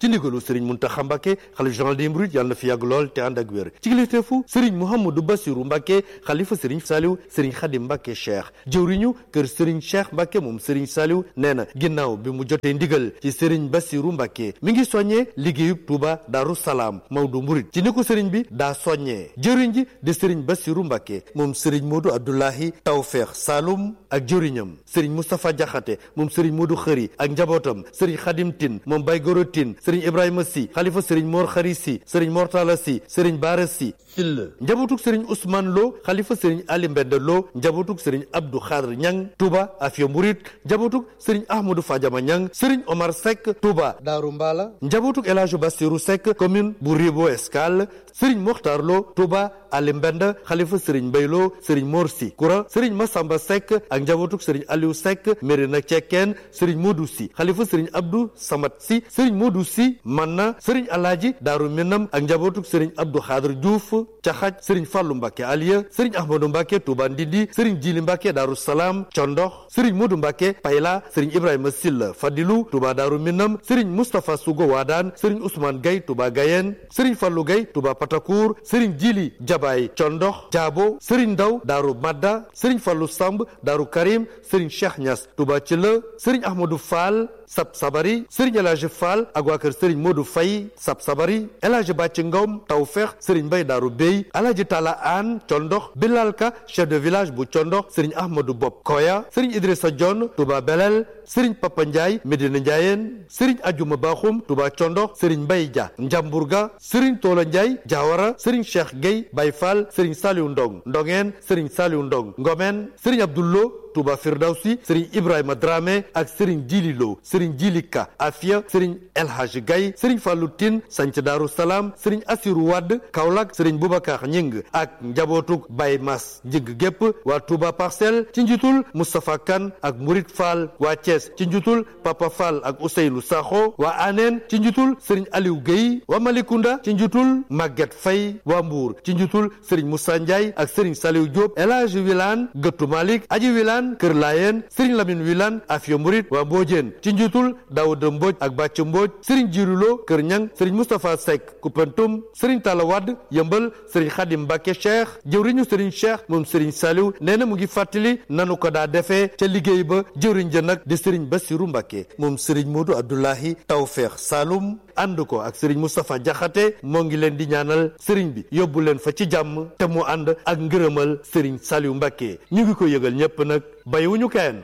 ci ndigalu sëriñ Muntaxa Mbàkke xalif général des mourides yàlla na fi yàgg lool te ànd ak wér ci kilifteefu sëriñ Mouhamadou Bassirou Mbàkke xalifa sëriñ Saliou sëriñ Xadim Mbàkke Cheikh jëwriñu kër sëriñ Cheikh Mbàkke moom sëriñ Saliou nee na ginnaaw bi mu jotee ndigal ci sëriñ Bassirou Mbàkke mi ngi soññee liggéeyub Touba Daaru Salaam Maodo Mouride ci ni ko sëriñ bi daa soññee jëwriñ ji di sëriñ Bassirou Mbàkke moom sëriñ Modou Abdoulahi Tawfeex Saloum ak jëwriñam sëriñ Moustapha Jaxate moom sëriñ Modou Xëri ak njabootam sëriñ Xadim Tin moom Bay Goro Tin sëriñ Ibrahima Si xalifa sëriñ Mor Xari Si sëriñ Mortala Si sëriñ Baara Si Sill njabootug sëriñ Ousmane Lo xalifa sëriñ Ali Mbende Lo njabootug sëriñ Abdou Khadr Ñang Touba Afia Mouride njabootug sëriñ Ahmadou Fadiama Ñang sëriñ Omar Seck Touba Daaru Mbala njabootug El Hadj Bassirou Seck commune bu Ribo Escale sëriñ Mokhtar Lo Touba Ali Mbende xalifa sëriñ Mbay Lo sëriñ Mor Si Koura sëriñ Massamba Seck ak njabootug sëriñ Aliou Seck Mérina Cekkeen sëriñ Modou Si xalifa sëriñ Abdou Samad Si sëriñ Modou Si Manna sëriñ Alaaji Daaru Minam ak njabootug sëriñ Abdou Khadr Diouf Caxaj sëriñ Fàllu Mbàkke Aliya sëriñ Ahmadou Mbàkke Touba Ndindi sëriñ Jili Mbàkke Daaru Salaam Condox sëriñ Modou Mbàkke Payla sëriñ Ibrahima Silla Fadilu Touba Daaru Minam sëriñ Moustapha Sugo Waadaan sëriñ Ousmane Gay Touba Gayen sëriñ Fàllu Gay Touba Patakour sëriñ Jili Jabaay Condox Jaabo sëriñ Ndaw Daaru Madda sëriñ Fàllu Samb Daaru Karim sëriñ Cheikh Ñas Touba Cila sëriñ Ahmadou Fall Sab Sabari sëriñ El Hadj Fall ak waa kër sëriñ Modou Faye Sab Sabari El Hadj Bàcci Ngom Tawfeex sëriñ Mbay Daaru Bey El Hadj Talla Aan Condox Bilal Ka chef de village bu Condox sëriñ Ahmadou Bob Koya sëriñ Idrissa Dione Touba Belel sëriñ Papa Ndiaye Medina Ndiayeen sëriñ Ajuma Baxum Touba Condox sëriñ Mbay Dia Njamburga sëriñ Toola Ndiaye Diawara sëriñ Cheikh Gueye Bay Fall sëriñ Saliou Ndong Ndongeen sëriñ Saliou Ndong Ngomen sëriñ Abdoullo Touba Firdawsi Serigne Ibrahima Dramé ak Serigne Djili Lo Serigne Djili Ka Afia Serigne El Hadj Gaye Serigne Fallou Tine Sanc Daaru Salaam Serigne Assirou Wade Kaolack Serigne Boubacar Ñing ak njabootug Baye Mas Njing gépp waa Touba Parcelles ci njiitul Moustapha Kane ak Mourid Fall waa Thiès ci njiitul Papa Fall ak Ousseynou Sakho waa Anen ci njiitul Serigne Aliou Guèye waa Malicounda ci njiitul Maguette Faye waa Mbour ci njiitul Serigne Moussa Ndiaye ak Serigne Saliou Diop El Hadj Wilane Gëttu Malick Aji Wilane Kër Laayeen Serigne Lamine Wilane Afia Murit waa Mbodiène ci njiitul Daouda Mbodj ak Bàcc Mbodj Serigne Jirulo Kër Ñang Serigne Moustapha Seck Koupentoum Serigne Talla Wade Yëmbal Serigne Khadim Mbacke Cheikh jëwriñu Serigne Cheikh moom Serigne Saliou nee na mu ngi fàttali nanu ko daa defee ca liggéey ba jëwriñ ja nag di Serigne Bassirou Mbacke moom Serigne Modou Abdoulahi Tawfeex Saloum ànd ko ak Serigne Moustapha Diakhaté moo ngi leen di ñaanal Serigne bi yóbbu leen fa ci jàmm te mu ànd ak ngërëmal Serigne Saliou Mbacke ñu ngi ko yëgal ñépp nag bàyyiwuñu kenn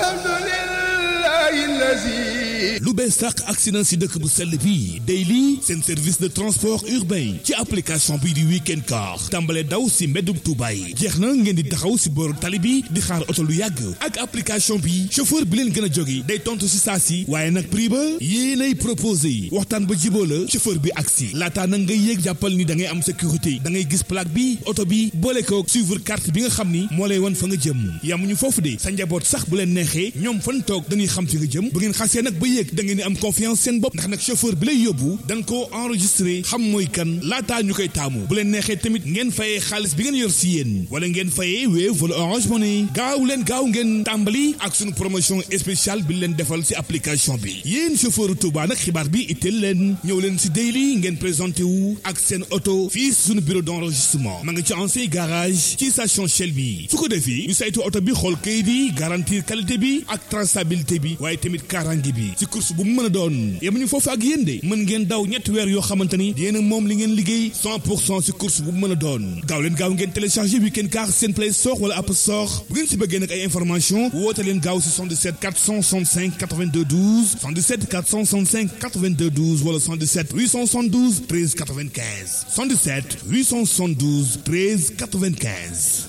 lu bees sax accident si dëkk bu sell bi Daily seen service de transport urbain ci application bii di weekend car tàmbale daw si mbeddum Tuuba yi jeex na ngeen di taxaw si booru tali bi di xaar oto lu yàgg ak application bi chauffeur bi leen gën a jóge day tontu si saa si waaye nag prix ba yéenay proposé waxtaan ba jiboo la chauffeur bi agsi laataa nag ngay yéeg jàppal ni da ngay am sécurité da ngay gis plaque bi oto bi boole ko suivre carte bi nga xam ni moo lay wan fa nga jëm yamuñu foofu de sa njaboot sax bu leen neexee ñoom fan toog dañuy xam fi nga jëm bu ngeen xasee nag ba yéeg da ngeen di am confiance seen bopp ndax nag chauffeur bi lay yóbbu dañ koo enregistré xam mooy kan laataa ñu koy taamu bu leen neexee tamit ngeen fayee xaalis bi ngeen yor si yéen wala ngeen fayee Wave wala Orange Money gaaw leen gaaw ngeen tàmbali ak suñu promotion spéciale bi leen defal si application bi yéen chauffeur Touba nag xibaar bi itteel leen ñëw leen si Daily ngeen présenté wu ak seen oto fii si suñu bureau d' enregistrement ma nga ci ancien garage ci station Shell bi su ko defee ñu saytu oto bi xool kayit yi garantir qualité bi ak traçabilité bi waaye tamit kaaraange bi si course bu mu mën a doon yemuñu foofu ak yéen de mën ngeen daw ñetti weer yoo xamante ni yéen a moom li ngeen liggéey 100 pour cent si course bu mu mën a doon gaaw leen gaaw ngeen téléchargé weekend car seen play store wala app store bu ngeen si bëggee nag ay information woote leen gaaw si 77 465 82 12 77 465 82 12 wala 77 872 13 95 77 872 13 95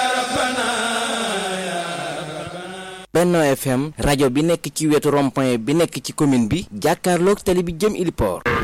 Benno FM rajo bi nekk ci wetu rond-point bi nekk ci commune bi jàkkaarloog tali bi jëm Iliport